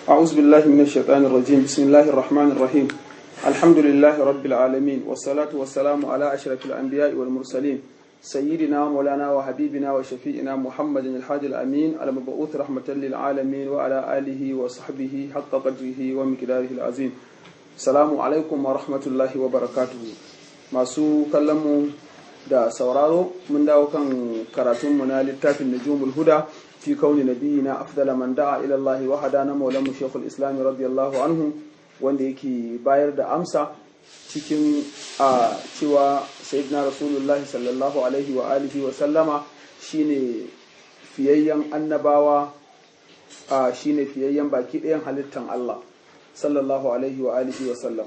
أعوذ بالله من الشيطان الرجيم بسم الله الرحمن الرحيم الحمد لله رب العالمين والصلاة والسلام على أشرف الأنبياء والمرسلين سيدنا مولانا وحبيبنا وشفيئنا محمد الحاج الأمين المبعوث رحمة للعالمين وعلى آله وصحبه حق قدره ومقداره العظيم السلام عليكم ورحمة الله وبركاته masu kallonmu da sauraro mun dawo kan karatunmu na littafin najumul huda fi kauni nabiyina afdala man da'a ila Allah wa hadana maulamu shaykhul islam radiyallahu anhu wanda yake bayar da amsa cikin a cewa sayyidina rasulullah sallallahu alaihi wa alihi wa sallama shine fiyayyen annabawa a shine fiyayyen baki ɗayan halittan Allah sallallahu alaihi wa alihi wa sallam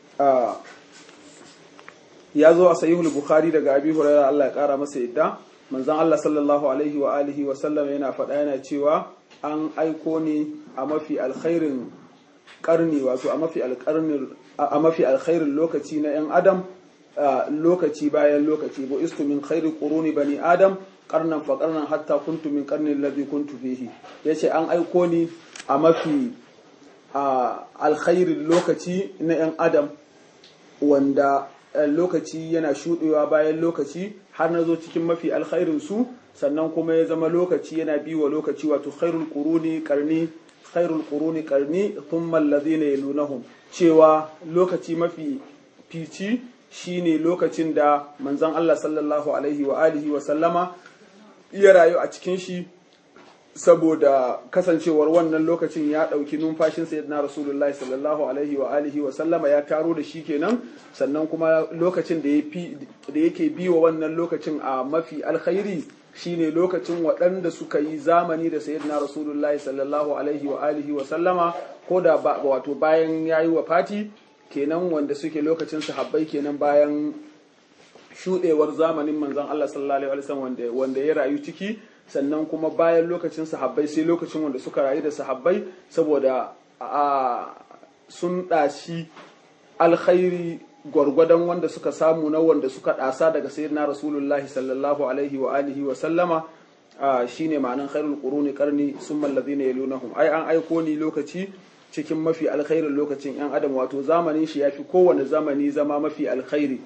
ya zo a sahihul bukhari daga abi hurairah Allah ya kara masa yadda manzon Allah sallallahu alaihi wa alihi wa sallam yana faɗa yana cewa an aiko ni a mafi alkhairin karni wato a mafi alkarnin a mafi alkhairin lokaci na yan adam lokaci bayan lokaci bo istu min khairi quruni bani adam karnan fa karnan hatta kuntu min karni alladhi kuntu fihi yace an aiko ni a mafi alkhairin lokaci na yan adam wanda lokaci yana shuɗewa bayan lokaci har na zo cikin mafi alkhairin su sannan kuma ya zama lokaci yana bi wa lokaci wato khairul quruni qarni khairul quruni qarni thumma alladhina yalunahum cewa lokaci mafi fici shine lokacin da manzon Allah sallallahu alaihi wa alihi wa sallama ya rayu a cikin shi saboda kasancewar wannan lokacin ya ɗauki numfashin sayyidina rasulullahi sallallahu alaihi wa alihi wa sallama ya taro da shi kenan sannan kuma lokacin da yake bi wa wannan lokacin a mafi alkhairi shine lokacin waɗanda suka yi zamani da sayyidina rasulullahi sallallahu alaihi wa alihi wa sallama ko da wato bayan yayi wa fati kenan wanda suke lokacin sahabbai kenan bayan shudewar zamanin manzon Allah sallallahu alaihi wa sallam wanda ya rayu ciki sannan kuma bayan lokacin sahabbai sai lokacin wanda suka rayu da sahabbai saboda a sun ɗashi alkhairi gwargwadon wanda suka samu na wanda suka ɗasa daga sayyidina rasulullahi sallallahu alaihi wa alihi wa sallama shine ma'anan khairul quruni qarni summa alladhina yalunahum ai an aiko ni lokaci cikin mafi alkhairin lokacin yan adam wato zamanin shi yafi kowane zamani zama mafi alkhairi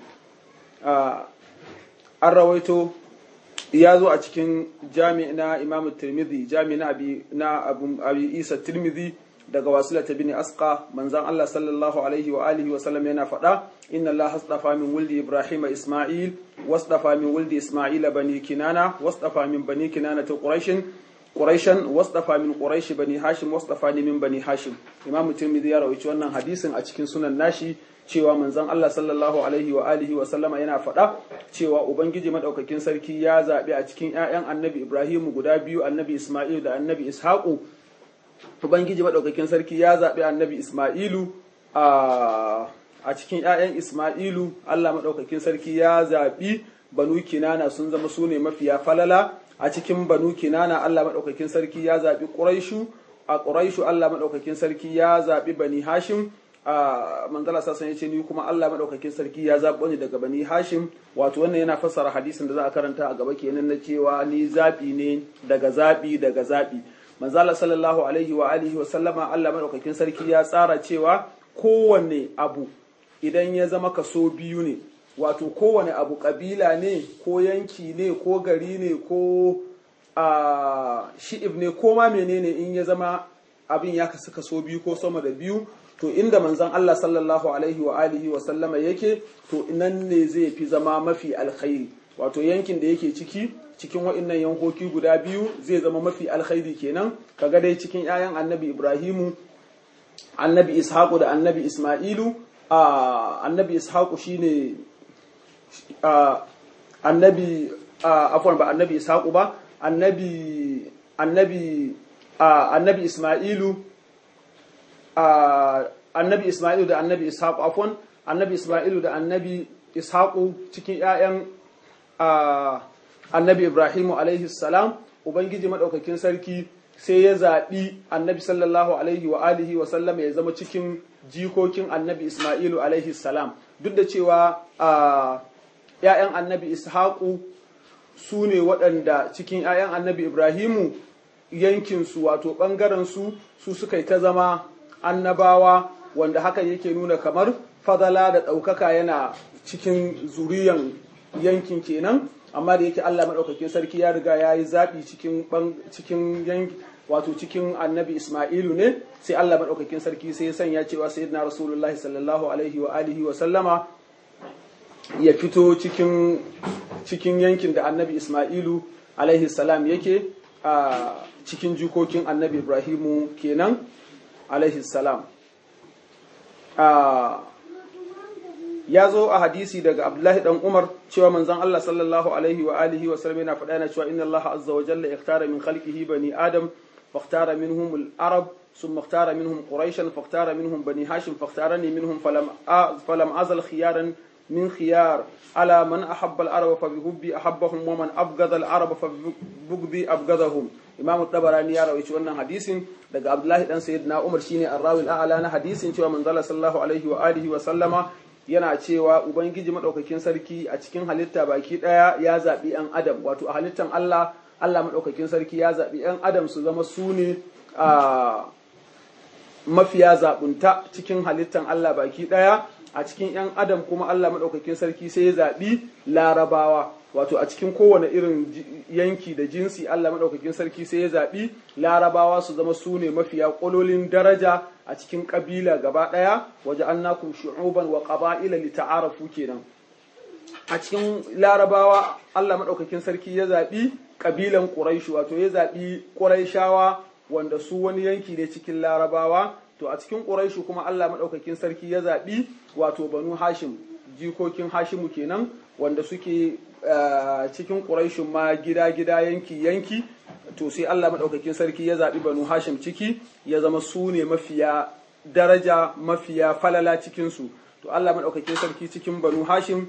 an rawaito ya zo a cikin jami na imam tirmidhi jami na abi na abi isa tirmidhi daga wasila ta bini asqa manzan Allah sallallahu alaihi wa alihi wa sallam yana faɗa inna Allah hastafa min wuldi ibrahim isma'il wasdafa min wuldi isma'ila bani kinana wasdafa min bani kinana ta quraishin quraishan wasdafa min quraish bani hashim wasdafa min bani hashim imam tirmidhi ya rawaito wannan hadisin a cikin sunan nashi cewa manzon Allah sallallahu alaihi wa alihi wa sallama yana faɗa cewa ubangiji madaukakin sarki ya zaɓi a cikin ƴaƴan annabi Ibrahim guda biyu annabi Isma'il da annabi Ishaqu ubangiji madaukakin sarki ya zaɓi annabi Isma'ilu a a cikin ƴaƴan Isma'ilu Allah madaukakin sarki ya zaɓi banu kinana sun zama su ne mafiya falala a cikin banu kinana Allah madaukakin sarki ya zaɓi Quraishu a Quraishu Allah madaukakin sarki ya zaɓi bani Hashim a manzala sassan ya ce ni kuma Allah maɗaukakin sarki ya zaɓo ni daga bani hashim wato wannan yana fassara hadisin da za a karanta a gaba kenan na cewa ni zaɓi ne daga zaɓi daga zaɓi manzala sallallahu alaihi wa alihi wa sallama Allah maɗaukakin sarki ya tsara cewa kowanne abu idan ya zama kaso biyu ne wato kowane abu kabila ne ko yanki ne ko gari ne ko a shi'ib ne ko ma menene in ya zama abin ya kasu kaso biyu ko sama da biyu to inda manzon Allah sallallahu alaihi wa alihi wa sallama yake to nan ne zai fi zama mafi alkhairi wato yankin da yake ciki cikin wa'annan yankoki guda biyu zai zama mafi alkhairi kenan kaga dai cikin 'ya'yan annabi Ibrahimu annabi Ishaqu da annabi Isma'ilu a annabi Ishaqu shine annabi afwan ba annabi Ishaqu ba annabi annabi annabi Isma'ilu annabi Ismailu da annabi Ishaqu afwan annabi Ismailu da annabi Ishaqu cikin ƴaƴan annabi Ibrahimu alaihi salam ubangiji madaukakin sarki sai ya zaɓi annabi sallallahu alaihi wa alihi wa sallam ya zama cikin jikokin annabi Ismailu alaihi salam duk da cewa ƴaƴan annabi Ishaqu su ne waɗanda cikin ƴaƴan annabi Ibrahimu yankinsu wato ɓangarensu su suka yi ta zama annabawa wanda hakan yake nuna kamar fadala da ɗaukaka yana cikin zuriyan yankin kenan amma da yake Allah maɗaukakin sarki ya riga ya yi zaɓi cikin yanki wato cikin annabi Ismailu ne sai Allah maɗaukakin sarki sai ya sanya cewa sayyidina Rasulullahi sallallahu alaihi wa alihi wa sallama ya fito cikin cikin yankin da annabi Ismailu alaihi salam yake a cikin jikokin annabi Ibrahimu kenan alaihi salam ya zo a hadisi daga Abdullahi dan Umar cewa manzon Allah sallallahu alaihi wa alihi wa sallam yana faɗa yana cewa inna Allah azza wa jalla ikhtara min khalqihi bani Adam فاختار منهم العرب ثم اختار منهم قريشا فاختار منهم بني هاشم فاختارني منهم فلم فلم أزل خيارا من خيار على من أحب العرب فبحبي أحبهم ومن أبغض العرب فبغضي أبغضهم إمام الطبراني يا روي wannan hadisin daga Abdullahi dan Sayyidina Umar shine arrawi al-a'la na hadisin cewa manzo sallallahu alaihi wa alihi wa sallama yana cewa ubangiji madaukakin sarki a cikin halitta baki daya ya zabi yan adam wato a halittan Allah Allah maɗaukakin sarki ya zaɓi 'yan adam su zama su ne a mafiya zaɓunta cikin halittan Allah baki ɗaya a cikin 'yan adam kuma Allah maɗaukakin sarki sai ya zaɓi larabawa wato a cikin kowane irin yanki da jinsi Allah maɗaukakin sarki sai ya zaɓi larabawa su zama su ne mafiya ƙololin daraja a cikin ƙabila gaba ɗaya waje an nakum shu'uban wa ƙaba'ila li ta'arafu kenan a cikin larabawa Allah maɗaukakin sarki ya zaɓi ƙabilan ƙuraishu wato ya zaɓi ƙuraishawa wanda su wani yanki ne cikin larabawa to a cikin ƙuraishu kuma Allah maɗaukakin sarki ya zaɓi wato banu hashim jikokin hashimu kenan wanda suke cikin ƙuraishun ma gida-gida yanki-yanki to sai Allah maɗaukakin sarki ya zaɓi banu hashim ciki ya zama su ne mafiya daraja mafiya falala cikinsu to Allah maɗaukakin sarki cikin banu hashim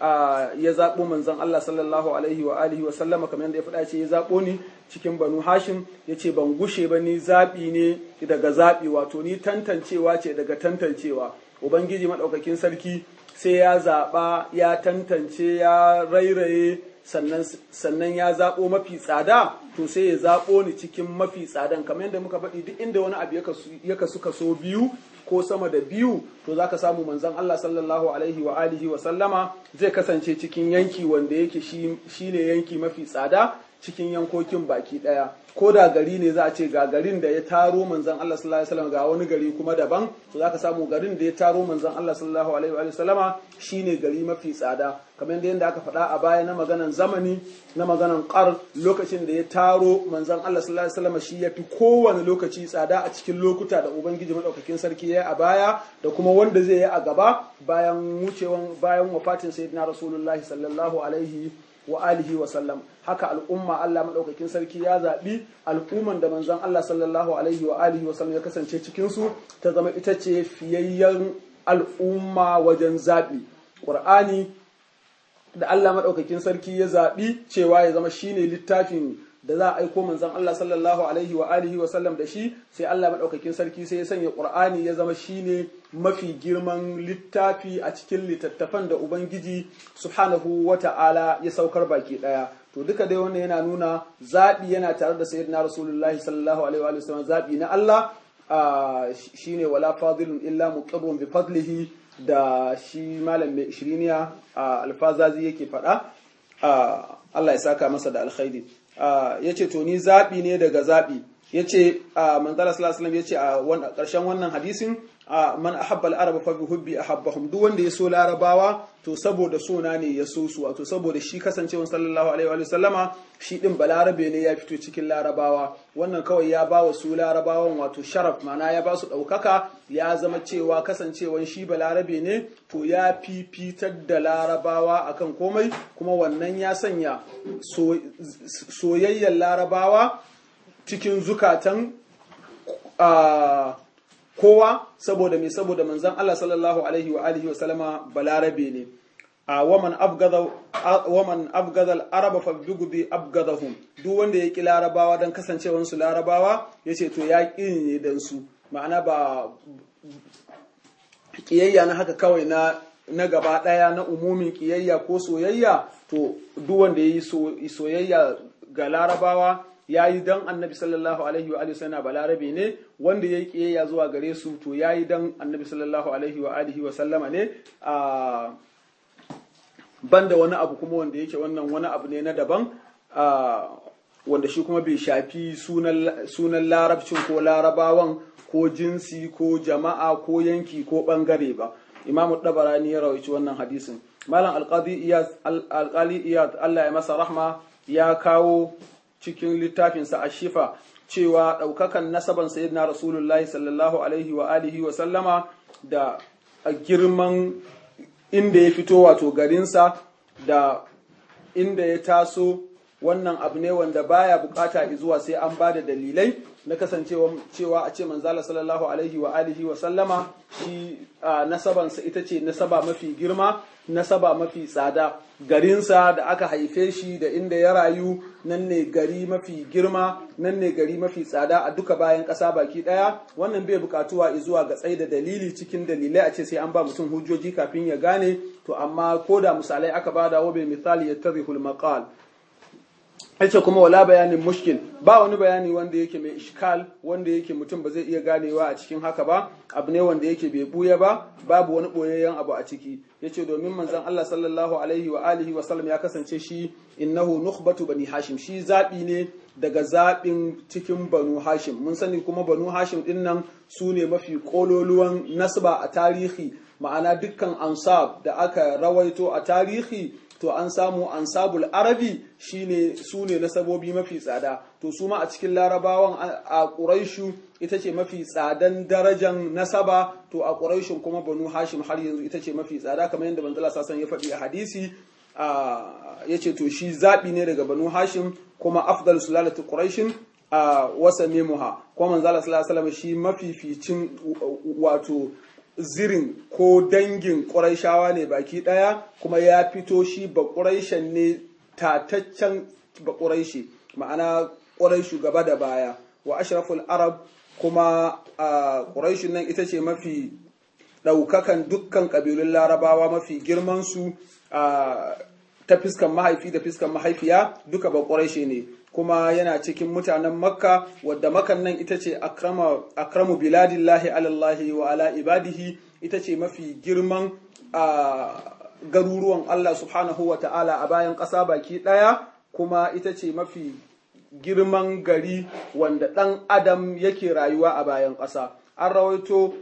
ya zaɓo manzon Allah sallallahu alaihi wa alihi wa sallama kamar yadda ya faɗa ce ya zaɓo ni cikin banu hashim ya ce ban gushe ba ni zaɓi ne daga zaɓi wato ni tantancewa ce daga tantancewa ubangiji maɗaukakin sarki sai ya zaɓa ya tantance ya rairaye sannan ya zaɓo mafi tsada to sai ya zaɓo ni cikin mafi tsadan kamar yadda muka faɗi duk inda wani abu ya kasu kaso biyu ko sama da biyu to zaka samu manzon Allah sallallahu alaihi wa alihi wa sallama zai kasance cikin yanki wanda yake shi ne yanki mafi tsada cikin yankokin baki daya ko da gari ne za a ce ga garin da ya taro manzon Allah sallallahu alaihi wasallam ga wani gari kuma daban to zaka samu garin da ya taro manzon Allah sallallahu alaihi wa sallama shine gari mafi tsada kamar yadda aka faɗa a baya na maganan zamani na maganan ƙar lokacin da ya taro manzon Allah sallallahu alaihi wasallam shi yafi kowane lokaci tsada a cikin lokuta da ubangiji madaukakin sarki ya a baya da kuma wanda zai yi a gaba bayan wucewan bayan wafatin sayyidina rasulullahi sallallahu alaihi wa alihi wa sallam haka al'umma Allah madaukakin sarki ya zaɓi al'umman da manzon Allah sallallahu alaihi wa alihi wa sallam ya kasance cikin su ta zama ita ce fiyayyen al'umma wajen zaɓi Qur'ani da Allah madaukakin sarki ya zaɓi cewa ya zama shine littafin da za a aiko manzon Allah sallallahu alaihi wa alihi wa sallam da shi sai Allah madaukakin sarki sai ya sanya Qur'ani ya zama shine mafi girman littafi a cikin littattafan da Ubangiji subhanahu wa ta'ala ya saukar baki daya to duka dai wannan yana nuna zaɓi yana tare da sayyidina rasulullahi sallallahu alaihi wa sallam zaɓi na Allah shine wala fadilun illa muqirrun bi fadlihi da shi malam mai shiriniya alfazazi yake faɗa Allah ya saka masa da alkhairi ya ce to ni zaɓi ne daga zaɓi ya ce manzala sallallahu ya ce a ƙarshen wannan hadisin man ahabba al-arab fa bi hubbi ahabbahum duk wanda ya so larabawa to saboda sona ne ya so su wato saboda shi kasancewa sallallahu alaihi wa sallama shi din balarabe ne ya fito cikin larabawa wannan kawai ya ba wa su larabawan wato sharaf mana ya ba su ɗaukaka ya zama cewa kasancewan shi balarabe ne to ya fifitar da larabawa akan komai kuma wannan ya sanya soyayyar larabawa cikin zukatan kowa saboda me saboda manzon Allah sallallahu alaihi wa alihi wa sallama balarabe ne a waman abgada waman abgada al-arab fa bigudi abgadahum duk wanda ya ki larabawa dan kasancewar su larabawa yace to ya ki ne dan su ma'ana ba kiyayya na haka kawai na na gaba daya na umumin kiyayya ko soyayya to duk wanda yayi soyayya ga larabawa yayi dan annabi sallallahu alaihi wa alihi wasallam balarabe ne wanda yayi kiyayya zuwa gare su to yayi dan annabi sallallahu alaihi wa alihi wasallama ne a banda wani abu kuma wanda yake wannan wani abu ne na daban wanda shi kuma bai shafi sunan larabcin ko larabawan ko jinsi ko jama'a ko yanki ko bangare ba imamu dabarani ya rawaici wannan hadisin malam alqadi iyad iyad Allah ya masa rahma ya kawo cikin littafinsa a shifa cewa ɗaukakan nasaban sayyidina rasulullahi sallallahu alaihi wa alihi wa sallama da girman inda ya fito wato garinsa da inda ya taso wannan abu ne wanda baya bukata zuwa sai an ba da dalilai na kasancewa cewa a ce manzala sallallahu alaihi wa alihi wa sallama shi nasabansa ita ce nasaba mafi girma nasaba mafi tsada garinsa da aka haife shi da inda ya rayu nan ne gari mafi girma nan ne gari mafi tsada a duka bayan ƙasa baki ɗaya wannan bai bukatuwa zuwa ga tsaida dalili cikin dalilai a ce sai an ba mutum hujjoji kafin ya gane to amma ko da misalai aka bada wa bai misali ya tarihul maqal yace kuma wala bayanin mushkil ba wani bayani wanda yake mai ishkal wanda yake mutum ba zai iya ganewa a cikin haka ba abu ne wanda yake bai buya ba babu wani boyayyen abu a ciki yace domin manzon Allah sallallahu alaihi wa alihi wa sallam ya kasance shi innahu nukhbatu bani hashim shi zabi ne daga zabin cikin banu hashim mun sani kuma banu hashim din nan su ne mafi kololuwan nasba a tarihi ma'ana dukkan ansab da aka rawaito a tarihi to an samu ansabul arabi shine su ne nasabobi mafi tsada to su ma a cikin larabawan a ƙuraishu ita ce mafi tsadan darajan nasaba to a ƙuraishun kuma banu hashim har yanzu ita ce mafi tsada kamar yadda manzala sasan ya faɗi a hadisi ya ce to shi zaɓi ne daga banu hashim kuma afdal sulalatu ƙuraishin a wasa nemuha kuma manzala sallallahu alaihi shi mafificin wato zirin ko dangin ƙuraishawa ne baki ɗaya kuma ya fito shi ba ƙuraishen ne tataccen ba ƙuraishi ma'ana ƙuraishu gaba da baya wa ashraful arab kuma a ƙuraishin nan ita ce mafi ɗaukakan dukkan ƙabilun larabawa mafi girmansu ta fiskan mahaifi da fiskan mahaifiya duka ba ƙuraishe ne kuma yana cikin mutanen makka wadda makan nan ita ce akramu biladillahi alallahi wa ala ibadihi ita ce mafi girman garuruwan Allah subhanahu wa ta'ala a bayan ƙasa baki ɗaya kuma ita ce mafi girman gari wanda ɗan adam yake rayuwa a bayan ƙasa an rawaito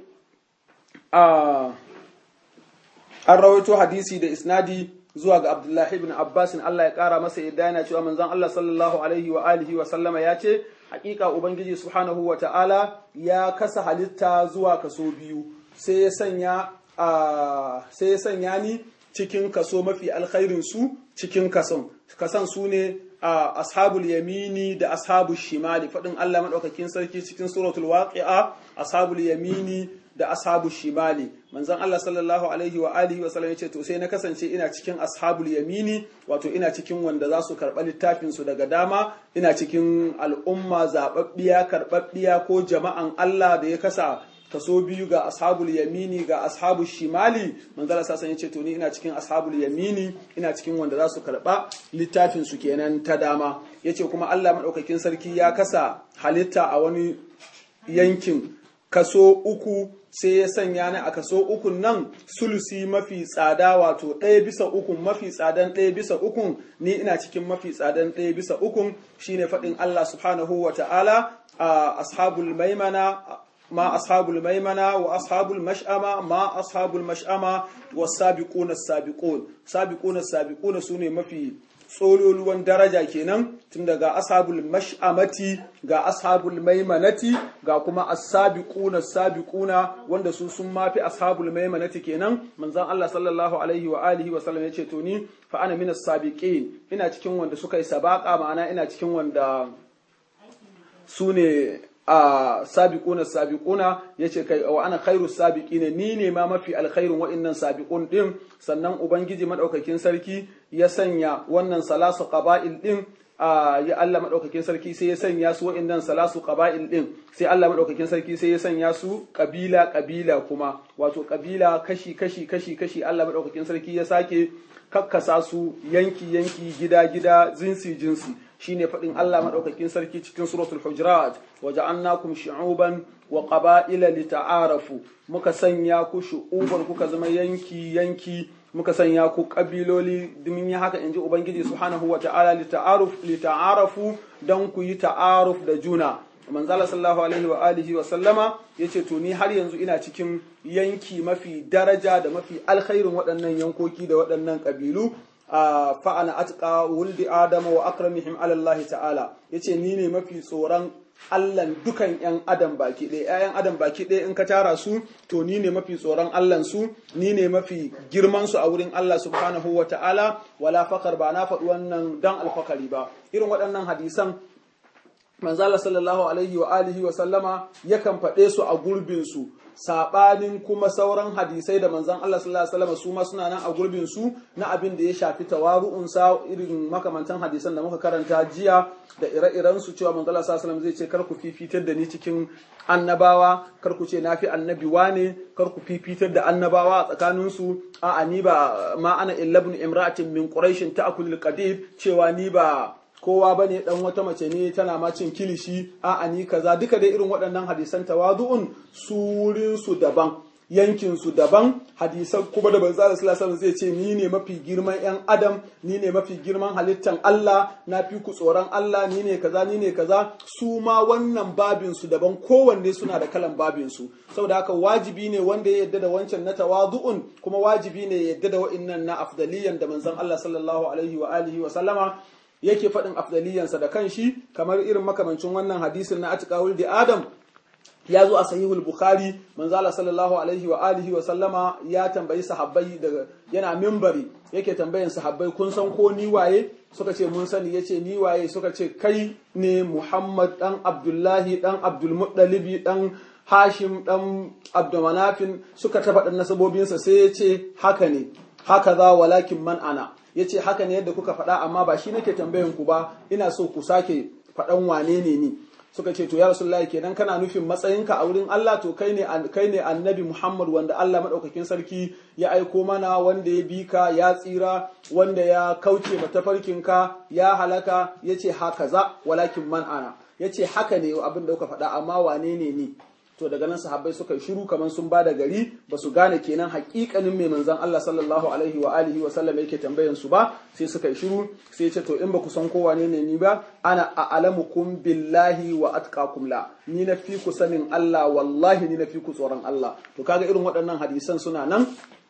an rawaito hadisi da isnadi zuwa ga Abdullahi ibn Abbas Allah ya kara masa yadda yana cewa manzon Allah sallallahu alaihi wa alihi wa sallama ya ce hakika ubangiji subhanahu wa ta'ala ya kasa halitta zuwa kaso biyu sai ya sanya sai ya sanya ni cikin kaso mafi alkhairin su cikin kason kasan su ne ashabul yamini da ashabul shimali fadin Allah madaukakin sarki cikin suratul waqi'a ashabul yamini da ashabu shimali manzon Allah sallallahu alaihi wa alihi wa sallam yace to sai na kasance ina cikin ashabul yamini wato ina cikin wanda za su karɓa littafin su daga dama ina cikin al'umma zababbiya karɓaɓɓiya ko jama'an Allah da ya kasa kaso biyu ga ashabul yamini ga ashabul shimali manzala sasan yace to ni ina cikin ashabul yamini ina cikin wanda za su karɓa littafin su kenan ta dama yace kuma Allah madaukakin sarki ya kasa halitta a wani yankin kaso uku sai ya sanya ni a kaso ukun nan sulusi mafi tsada wato ɗaya bisa ukun mafi tsadan ɗaya bisa ukun ni ina cikin mafi tsadan ɗaya bisa ukun shine faɗin Allah subhanahu wa ta'ala a ashabul maimana ma ashabul maimana wa ashabul mash'ama ma ashabul mash'ama was sabiquna sabiqun sabiquna sabiquna sune mafi tsololuwan daraja kenan tun daga ashabul mash'amati ga ashabul maimanati ga kuma as-sabiquna sabiquna wanda su sun mafi ashabul maimanati kenan manzon Allah sallallahu alaihi wa alihi wa sallam yace to ni fa ana minas sabiqin ina cikin wanda suka yi sabaka ma'ana ina cikin wanda su ne a sabiquna sabiquna yace kai wa ana khairu sabiqin ni ne ma mafi alkhairun wa'annan sabiqun din sannan ubangiji madaukakin sarki ya sanya wannan salasu qaba'il din ya Allah madaukakin sarki sai ya sanya su wa'annan salasu qaba'il din sai Allah madaukakin sarki sai ya sanya su kabila kabila kuma wato kabila kashi kashi kashi kashi Allah madaukakin sarki ya sake kakkasa su yanki yanki gida gida jinsi jinsi shine faɗin Allah madaukakin sarki cikin suratul hujurat waja'alnakum shu'uban wa qaba'ila lita'arafu muka sanya ku shu'uban kuka zama yanki yanki muka sanya ku kabiloli domin yi haka inji ubangiji subhanahu wa ta'ala lita'aruf lita'arafu dan ku yi ta'aruf da juna manzala sallallahu alaihi wa alihi wa sallama yace to ni har yanzu ina cikin yanki mafi daraja da mafi alkhairin waɗannan yankoki da waɗannan kabilu fa ana atqa wuldi adama wa akramihim ala Allah ta'ala yace ni ne mafi tsoron Allahn dukan ‘yan adam baki ɗaya, ‘ya'yan adam baki ɗaya in ka tara su, to ni ne mafi tsoron Allahn su, ni ne mafi girman su a wurin Allah subhanahu wa ta'ala, wala fakar ba na faɗi wannan dan alfakari ba. Irin waɗannan hadisan manzala sallallahu alaihi wa alihi wa sallama yakan faɗe su a gurbin su sabanin kuma sauran hadisai da manzan Allah sallallahu alaihi wasallam su ma suna nan a gurbin su na abin da ya shafi tawaru'un sa irin makamantan hadisan da muka karanta jiya da ire-iren su cewa manzon Allah sallallahu alaihi wasallam zai ce kar ku fifitar da ni cikin annabawa kar ku ce nafi annabi wane kar ku fifitar da annabawa a tsakanin su a'a ni ba ma ana illa ibn imra'atin min quraish ta'kulul qadid cewa ni ba kowa bane dan wata mace ne tana ma cin kilishi a ani kaza duka dai irin waɗannan hadisan tawadu'un surin su daban yankin su daban hadisan kuma da banza sallallahu zai ce ni ne mafi girman yan adam ni ne mafi girman halittan Allah na fi ku tsoron Allah ni ne kaza ni ne kaza su ma wannan babin su daban kowanne suna da kalan babin su saboda haka wajibi ne wanda ya yadda da wancan na tawadu'un kuma wajibi ne ya yadda da wa'innan na afdaliyan da manzon Allah sallallahu alaihi wa alihi wa sallama yake faɗin afdaliyansa da kanshi kamar irin makamancin wannan hadisin na atiqawul di adam ya zo a sahihul bukhari manzala sallallahu alaihi wa alihi wa sallama ya tambayi sahabbai daga yana mimbari yake tambayin sahabbai kun san ko ni waye suka ce mun sani yace ni waye suka ce kai ne muhammad dan abdullahi dan abdul muttalibi dan hashim dan abdumanafin suka ta faɗin nasabobinsa sai ya ce haka ne haka za walakin man ana ya ce haka ne yadda kuka faɗa amma ba shi nake tambayan ku ba ina so ku sake faɗan wane ne ni suka ce to ya rasulullahi kenan kana nufin matsayinka a wurin Allah to kai ne kai ne annabi Muhammad wanda Allah madaukakin sarki ya aiko mana wanda ya bi ka ya tsira wanda ya kauce matafarkinka ya halaka yace haka za walakin man ana yace haka ne abin da kuka faɗa amma wane ne ni to daga nan sahabbai suka yi shiru kamar sun ba da gari ba su gane kenan hakikanin mai manzon Allah sallallahu alaihi wa alihi wa sallam yake tambayan su ba sai suka yi shiru sai ya ce to in ba ku san ko wane ne ni ba ana a'lamukum billahi wa atqakum la ni na fi ku sanin Allah wallahi ni na fi ku tsoron Allah to kaga irin waɗannan hadisan suna nan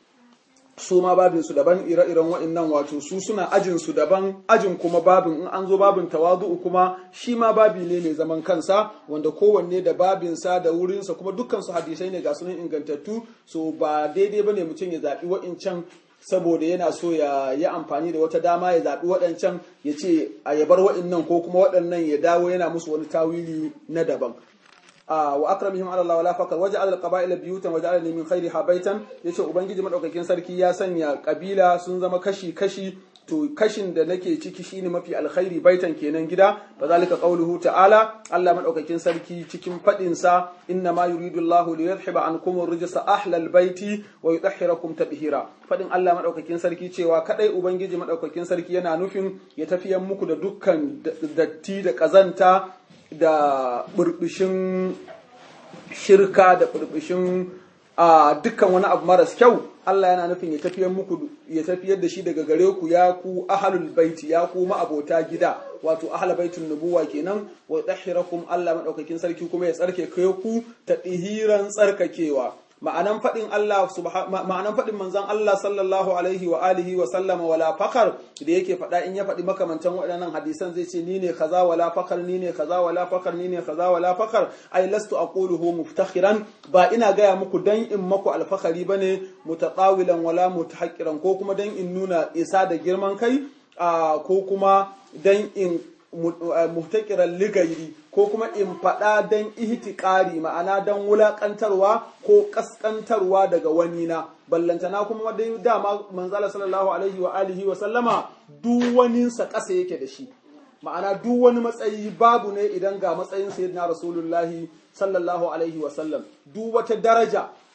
su ma babin su daban ire-iren waɗannan wato su suna ajin su daban ajin kuma babin in an zo babin tawadu'u kuma shi ma babi ne mai zaman kansa wanda kowanne da babin sa da wurin sa kuma dukkan su hadisai ne ga sunan ingantattu so ba daidai bane mutum ya zabi wa'incan saboda yana so ya yi amfani da wata dama ya zaɓi waɗancan ya ce a yabar waɗannan ko kuma waɗannan ya dawo yana musu wani tawili na daban wa akramihim ala Allah wala fakar waje al qaba'ila biyutan waje ala min khairiha baitan yace ubangiji madaukakin sarki ya sanya kabila sun zama kashi kashi to kashin da nake ciki shine mafi alkhairi baitan kenan gida bazalika qauluhu ta'ala Allah madaukakin sarki cikin fadin sa inna ma yuridu Allahu li yadhhiba ankum ar-rijsa ahlal baiti wa yutahhirakum tadhira fadin Allah madaukakin sarki cewa kadai ubangiji madaukakin sarki yana nufin ya tafiyan muku da dukkan datti da kazanta da burbushin shirka da burbushin a dukkan wani abu maras kyau Allah yana nufin ya tafiyar muku ya tafiyar da shi daga gare ku ya ku ahlul baiti ya ku ma'abota gida wato ahlul baitin nubuwa kenan wa tahhirakum Allah madaukakin sarki kuma ya tsarke kai ku ta dihiran tsarkakewa ma'anan faɗin Allah ma'anan faɗin manzon Allah sallallahu alaihi wa alihi wa sallama wala fakar da yake faɗa in ya faɗi makamantan waɗannan hadisan zai ce ni ne kaza wala fakar ni ne kaza wala fakar ni ne kaza wala fakar ai lastu aquluhu muftakhiran ba ina gaya muku dan in maku alfakari bane mutatawilan wala mutahaqqiran ko kuma dan in nuna isa da girman kai ko kuma dan in muhtakiran ligairi ko kuma in faɗa don ihtiƙari ma'ana don wulaƙantarwa ko ƙasƙantarwa daga wani na ballantana kuma dai dama manzala sallallahu alaihi wa alihi wa sallama duk waninsa ƙasa yake da shi ma'ana duk wani matsayi babu ne idan ga matsayin sayyidina rasulullahi sallallahu alaihi wa sallam duk wata daraja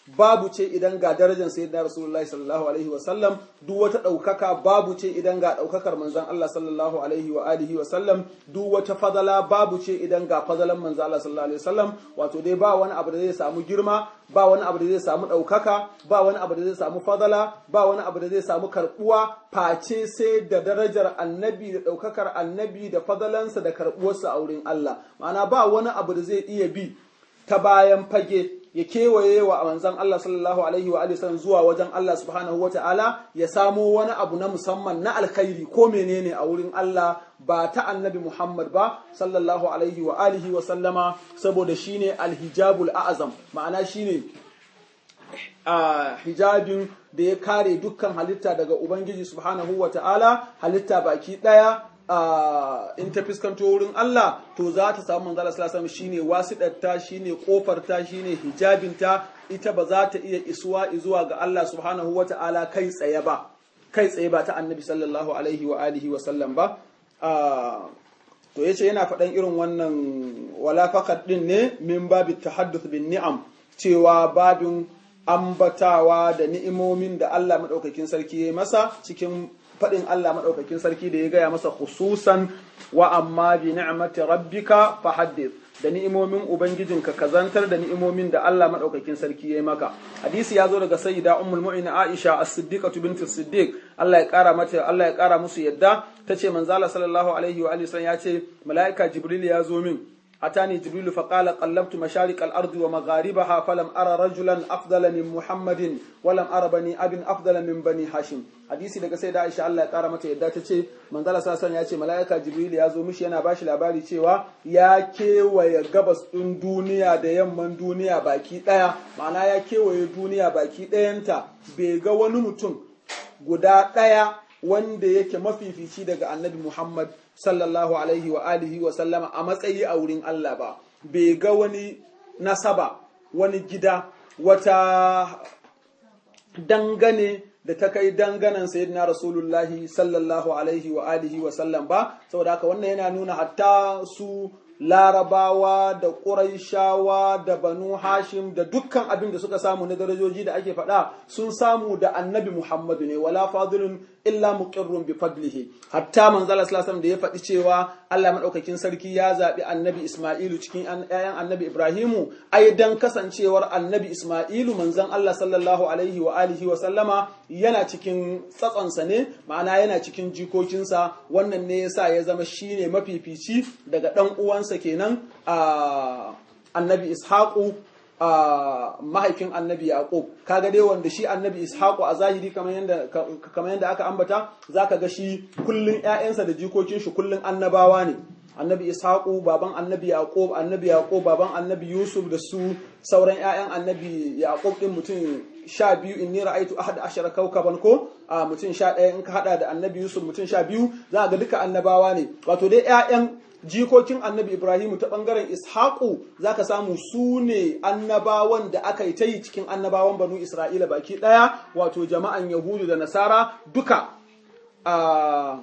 babu ce idan ga darajar sayyidina rasulullahi sallallahu alaihi wa sallam duk wata ɗaukaka babu ce idan ga ɗaukakar manzon Allah sallallahu alaihi wa alihi wa sallam duk wata fadala babu ce idan ga fadalan manzon Allah sallallahu alaihi wa sallam wato dai ba wani abu da zai samu girma ba wani abu da zai samu ɗaukaka ba wani abu da zai samu fadala ba wani abu da zai samu karɓuwa face sai da darajar annabi da ɗaukakar annabi da fadalansa da karɓuwarsa a wurin Allah ma'ana ba wani abu da zai iya bi ta bayan fage ya kewaye wa manzon Allah sallallahu alaihi wa alihi sallam zuwa wajen Allah subhanahu wa ta'ala ya samo wani abu na musamman na alkhairi ko menene a wurin Allah ba ta annabi Muhammad ba sallallahu alaihi wa alihi wa sallama saboda shine alhijabul a'zam ma'ana shine a hijabin da ya kare dukkan halitta daga Ubangiji subhanahu wa ta'ala halitta baki ɗaya in ta fuskanto wurin Allah to za ta samu manzala sallallahu shine wasiɗarta shine kofarta shine hijabinta ita ba za ta iya isuwa zuwa ga Allah subhanahu wa ta'ala kai tsaye ba kai tsaye ba ta annabi sallallahu alaihi wa alihi wa sallam ba to yace yana faɗan irin wannan wala faqat din ne min babi tahadduth bin ni'am cewa babin ambatawa da ni'imomin da Allah maɗaukakin sarki ya masa cikin faɗin Allah maɗaukakin sarki da ya gaya masa khususan wa amma bi ni'mati rabbika fa haddith da ni'imomin ubangijinka ka zantar da ni'imomin da Allah maɗaukakin sarki ya yi maka hadisi ya zo daga sayyida ummul mu'mina Aisha as-siddiqatu bint as-siddiq Allah ya kara mata Allah ya kara musu yadda tace manzala sallallahu alaihi wa alihi ya ce mala'ika jibril ya zo min أتاني جبريل فقال قلبت مشارق الأرض ومغاربها فلم أرى رجلا أفضل من محمد ولم أرى بني أب أفضل من بني هاشم hadisi daga sai da Aisha Allah ya kara mata yadda ta ce manzala sallallahu ya ce mala'ika Jibril ya zo mishi yana bashi labari cewa ya kewaye gabas ɗin duniya da yamman duniya baki ɗaya ma'ana ya kewaye duniya baki ɗayanta bai ga wani mutum guda ɗaya wanda yake mafifici daga annabi Muhammad sallallahu alaihi wa alihi wa sallama a matsayi a wurin Allah ba bai ga wani nasaba wani gida wata dangane da ta kai danganan sayyidina rasulullahi sallallahu alaihi wa alihi wa sallam ba saboda haka wannan yana nuna hatta su larabawa da ƙuraishawa da banu hashim da dukkan abin da suka samu na darajoji da ake faɗa sun samu da annabi muhammadu ne wala fadilun illa muqirrun bi fadlihi hatta manzala sallallahu da ya faɗi cewa Allah madaukakin sarki ya zaɓi annabi isma'ilu cikin ƴaƴan annabi ibrahimu ai dan kasancewar annabi isma'ilu manzon Allah sallallahu alaihi wa alihi wa sallama yana cikin tsatsonsa ne ma'ana yana cikin jikokinsa wannan ne yasa ya zama shine mafifici daga ɗan uwansa kenan a annabi ishaqu a mahaifin annabi yaqub kaga dai wanda shi annabi ishaqu a zahiri kamar yanda kamar yanda aka ambata zaka ga shi kullun ƴaƴansa da jikokin shi kullun annabawa ne annabi ishaqu baban annabi yaqub annabi yaqub baban annabi yusuf da su sauran ƴaƴan annabi yaqub din mutum sha biyu inni ra'aitu ahad ashara kawkaban ko a mutum sha ɗaya in ka hada da annabi yusuf mutum sha biyu za ga duka annabawa ne wato dai ƴaƴan jikokin annabi ibrahimu ta ɓangaren ishaku za ka samu su ne annabawan da aka yi ta yi cikin annabawan banu isra'ila baki ɗaya wato jama'an yahudu da nasara duka a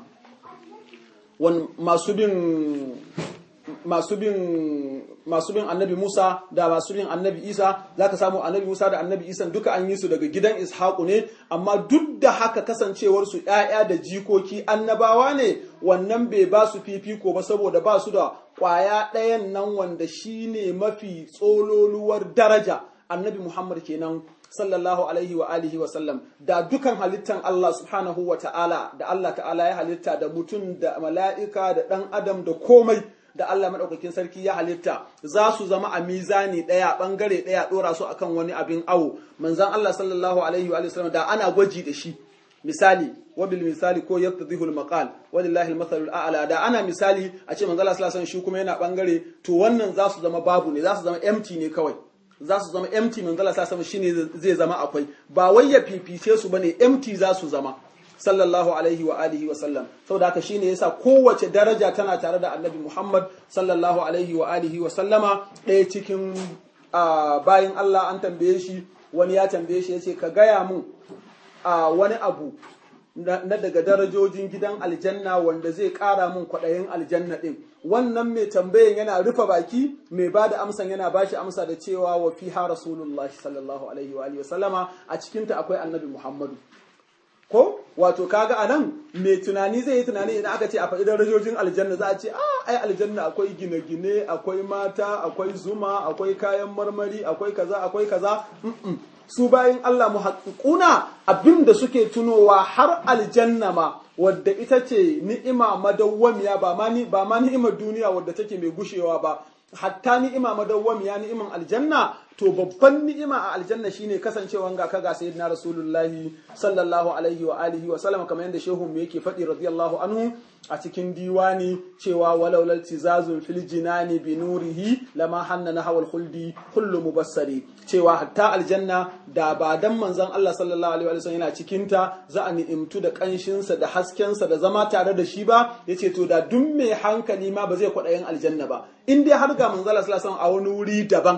masu bin masu bin masu bin annabi Musa da masu bin annabi Isa za ka samu annabi Musa da annabi Isa duka an yi su daga gidan Ishaku ne amma duk da haka kasancewar su ƴaƴa da jikoki annabawa ne wannan bai ba su fifiko ba saboda ba su da ƙwaya ɗayan nan wanda shine mafi tsololuwar daraja annabi Muhammad kenan sallallahu alaihi wa alihi wa sallam da dukan halittan Allah subhanahu wa ta'ala da Allah ta'ala ya halitta da mutum da mala'ika da ɗan adam da komai da Allah maɗaukakin sarki ya halitta za su zama a mizani ɗaya ɓangare ɗaya ɗora su akan wani abin awo manzan Allah sallallahu alaihi wa sallam da ana gwaji da shi misali wabil misali ko yattadhihu al-maqal walillahi al-mathalu al-a'la da ana misali a ce manzan Allah sallallahu alaihi shi kuma yana ɓangare to wannan za su zama babu ne za su zama empty ne kawai za su zama empty manzan Allah sallallahu alaihi shine zai zama akwai ba wai ya fifice su bane empty za su zama sallallahu alaihi wa alihi wa sallam saboda haka shine yasa kowace daraja tana tare da annabi Muhammad sallallahu alaihi wa alihi wa sallama ɗaya cikin bayan Allah an tambaye shi wani ya tambaye shi yace ka gaya mun wani abu na daga darajojin gidan aljanna wanda zai ƙara mun kwaɗayin aljanna ɗin wannan mai tambayan yana rufe baki mai ba da amsan yana ba shi amsa da cewa wa fiha rasulullahi sallallahu alaihi wa alihi wa sallama a cikinta akwai annabi muhammadu ko wato kaga a nan mai tunani zai yi tunani idan aka ce a faɗi darajojin aljanna za a ce a ai aljanna akwai gine-gine akwai mata akwai zuma akwai kayan marmari akwai kaza akwai kaza su bayan Allah muhaqquna abinda suke tunowa har aljanna ma wadda ita ce ni'ima madawwamiya ba ma ni ba ma ni'imar duniya wadda take mai gushewa ba hatta ni'ima madawwamiya ni'iman aljanna to babban ni'ima a aljanna shine kasancewan ga kaga sayyidina rasulullahi sallallahu alaihi wa alihi wa sallam kamar yadda shehu mu yake faɗi radiyallahu anhu a cikin diwani cewa walau lal tizazun fil jinani bi nurihi lama hanna na hawal khuldi kullu mubassari cewa hatta aljanna da ba dan manzon Allah sallallahu alaihi wa sallam yana cikin ta za a ni'imtu da kanshin sa da hasken sa da zama tare da shi ba yace to da duk mai hankali ma ba zai kwaɗayin aljanna ba in dai har ga manzon Allah sallallahu alaihi wa sallam a wani wuri daban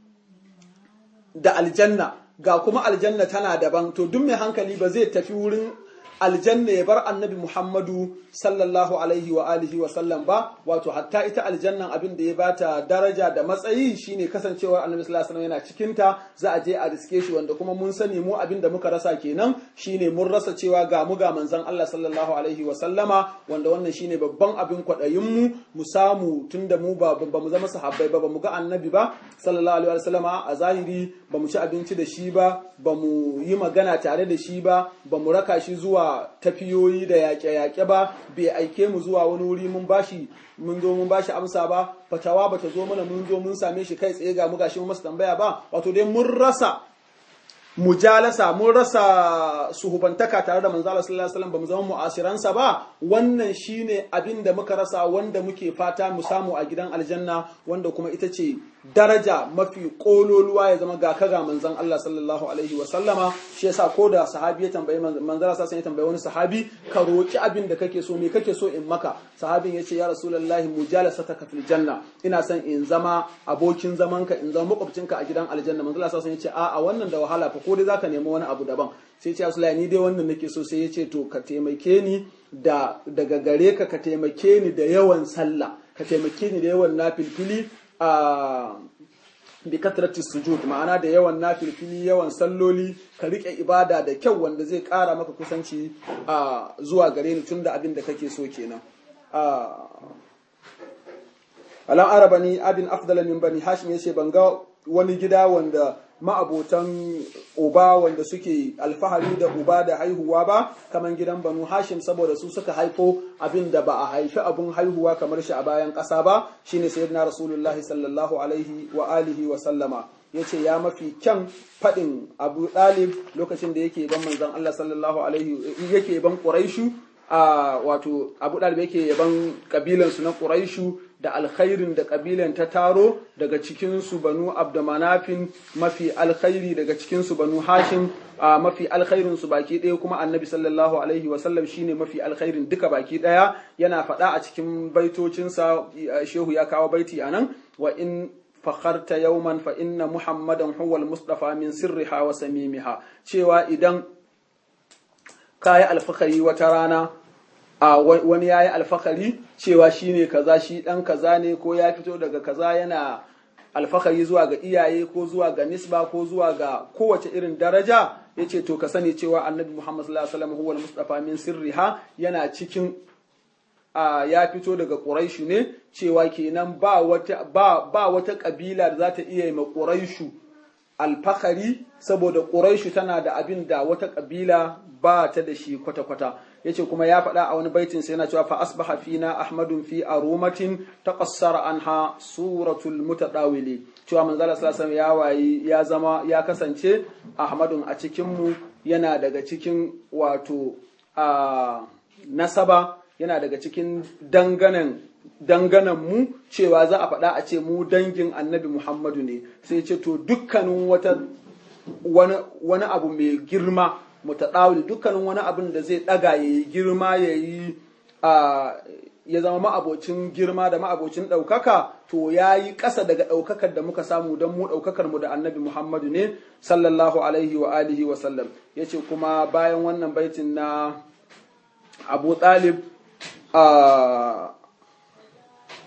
da aljanna ga kuma aljanna tana daban to duk mai hankali ba zai tafi wurin aljanna ya bar annabi Muhammadu sallallahu alaihi wa alihi wa sallam ba wato hatta ita aljannan abin da ya bata daraja da matsayi shine kasancewar annabi sallallahu alaihi yana cikin ta za a je a riske shi wanda kuma mun sani mu abin da muka rasa kenan shine mun rasa cewa ga mu ga manzon Allah sallallahu alaihi wa sallama wanda wannan shine babban abin kwadayin mu mu samu tunda mu ba ba mu zama sahabbai ba ba mu ga annabi ba sallallahu alaihi wa sallama a zahiri ba mu ci abinci da shi ba ba mu yi magana tare da shi ba ba mu raka shi zuwa tafiyoyi da yaƙe-yaƙe ba bai aike mu zuwa wani wuri mun bashi mun zo mun bashi amsa ba fatawa bata zo mana mun zo mun same shi kai tsaye ga mu gashi mun masa tambaya ba wato dai mun rasa mujalasa mun rasa suhubantaka tare da manzo Allah sallallahu alaihi wasallam bamu zama mu'asiransa ba wannan shine abin da muka rasa wanda muke fata mu samu a gidan aljanna wanda kuma ita ce daraja mafi kololuwa ya zama ga kaga manzon Allah sallallahu alaihi wasallama shi yasa ko da sahabi ya tambayi manzon Allah sallallahu ya tambayi wani sahabi ka roki abin da kake so me kake so in maka sahabin yace ya rasulullahi mujalasataka fil janna ina son in zama abokin zamanka in zama makwabcinka a gidan aljanna manzon Allah sallallahu alaihi wasallam yace a'a wannan da wahala fa ko dai zaka nemi wani abu daban sai ce Rasulullahi ni dai wannan nake so sai yace to ka taimake ni da daga gare ka ka taimake ni da yawan sallah ka taimake ni da yawan nafilfili a bi katratis sujud ma'ana da yawan nafilfili yawan salloli ka rike ibada da kyau wanda zai kara maka kusanci a zuwa gare ni tunda abin da kake so kenan alam arabani abin afdala min bani hashim yace ban ga wani gida wanda ma'abotan uba wanda suke alfahari da uba da haihuwa ba kamar gidan banu hashim saboda su suka haifo abin da ba a haifi abin haihuwa kamar shi a bayan ƙasa ba shine sayyidina rasulullah sallallahu alaihi wa alihi wa sallama yace ya mafi kyan faɗin abu ɗalib lokacin da yake ban manzon Allah sallallahu alaihi yake ban quraishu a wato abu ɗalib yake yaban kabilansu na quraishu da alkhairin da kabilan ta taro daga cikinsu banu abdamanafin mafi alkhairi daga cikinsu banu hashim a mafi alkhairin su baki ɗaya kuma annabi sallallahu alaihi wasallam shine mafi alkhairin duka baki ɗaya yana faɗa a cikin baitocinsa shehu ya kawo baiti anan wa in fakharta yawman fa inna muhammadan huwa al-mustafa min sirriha wa samimiha cewa idan kayi alfakari wata rana a wani yayi alfakari cewa shine kaza shi dan kaza ne ko ya fito daga kaza yana alfakari zuwa ga iyaye ko zuwa ga nisba ko zuwa ga kowace irin daraja yace to ka sani cewa annabi Muhammad sallallahu alaihi wasallam huwa al-mustafa min sirriha yana cikin a ya fito daga Quraishu ne cewa kenan ba wata ba ba wata kabila da za ta iya yi ma Quraishu alfakari saboda Quraishu tana da abin da wata kabila ba ta da shi kwata-kwata yace kuma ya faɗa a wani baitin sai yana cewa fa asbaha fina ahmadun fi arumatin taqassara anha suratul mutadawili cewa manzo Allah sallallahu alaihi ya wayi ya zama ya kasance ahmadun a cikin mu yana daga cikin wato a nasaba yana daga cikin danganan danganan mu cewa za a faɗa a ce mu dangin annabi Muhammadu ne sai ce to dukkanin wata wani abu mai girma mutaɗawili dukkanin wani abin da zai ɗaga ya yi girma ya yi ya zama ma'abocin girma da ma'abocin ɗaukaka to ya yi ƙasa daga ɗaukakar da muka samu don mu ɗaukakar mu da annabi muhammadu ne sallallahu alaihi wa alihi wa sallam ya ce kuma bayan wannan baitin na abu ɗalib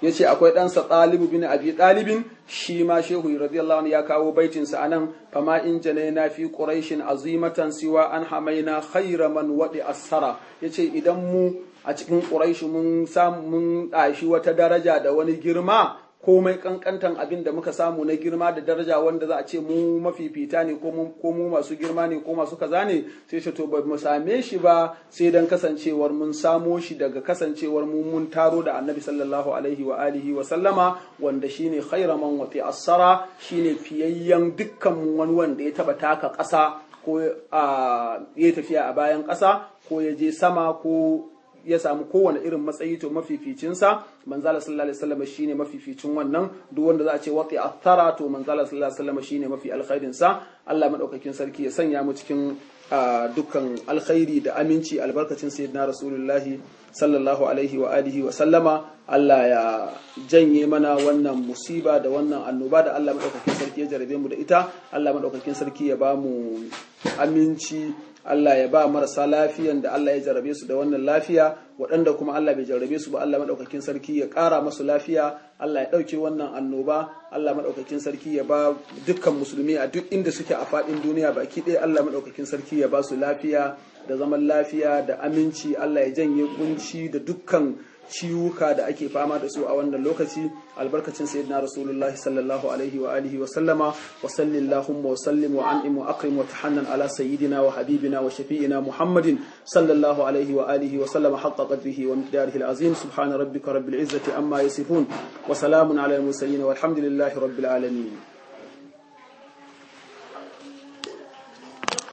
yace akwai ɗansa ɗalibu bin abi ɗalibin shi ma shehu radiyallahu anhu ya kawo baitin sa anan fama in janaina fi quraishin azimatan siwa an hamaina khayra man wadi asara yace idan mu a cikin quraishi mun samu mun ɗashi wata daraja da wani girma komai kankantan abin da muka samu na girma da daraja wanda za a ce mu mafifita ne ko mu masu girma ne ko masu kaza ne sai ce to ba mu same shi ba sai dan kasancewar mun samo shi daga kasancewar mu mun taro da annabi sallallahu alaihi wa alihi wa sallama wanda shine khayra man wati asara shine fiyayyen dukkan wani wanda ya taba taka ƙasa ko ya tafiya a bayan ƙasa ko ya je sama ko ya samu kowane irin matsayi to mafificinsa manzala sallallahu alaihi wasallam shine mafificin wannan duk wanda za a ce waqi athara to manzala sallallahu alaihi wasallam shine mafi alkhairin sa Allah madaukakin sarki ya sanya mu cikin dukkan alkhairi da aminci albarkacin sayyidina rasulullahi sallallahu alaihi wa alihi wa sallama Allah ya janye mana wannan musiba da wannan annoba da Allah madaukakin sarki ya jarabe mu da ita Allah madaukakin sarki ya ba mu aminci Allah ya ba marasa lafiyan da Allah ya jarabe su da wannan lafiya waɗanda kuma Allah bai jarabe su ba Allah maɗaukakin sarki ya ƙara masu lafiya Allah ya ɗauke wannan annoba Allah maɗaukakin sarki ya ba dukkan musulmi a duk inda suke a faɗin duniya baki ɗaya Allah maɗaukakin sarki ya ba su lafiya da zaman lafiya da aminci Allah ya janye kunci da dukkan ciwuka da ake fama da su a wannan lokaci albarkacin sayyidina rasulullahi sallallahu alaihi wa alihi wa sallama wa sallallahu wa sallim wa an'im wa akrim wa tahannan ala sayyidina wa habibina wa shafi'ina muhammadin sallallahu alaihi wa alihi wa sallama haqqa qadrihi wa miqdarihi al-azim subhana rabbika rabbil izzati amma yasifun wa salamun ala al-mursalin walhamdulillahi rabbil alamin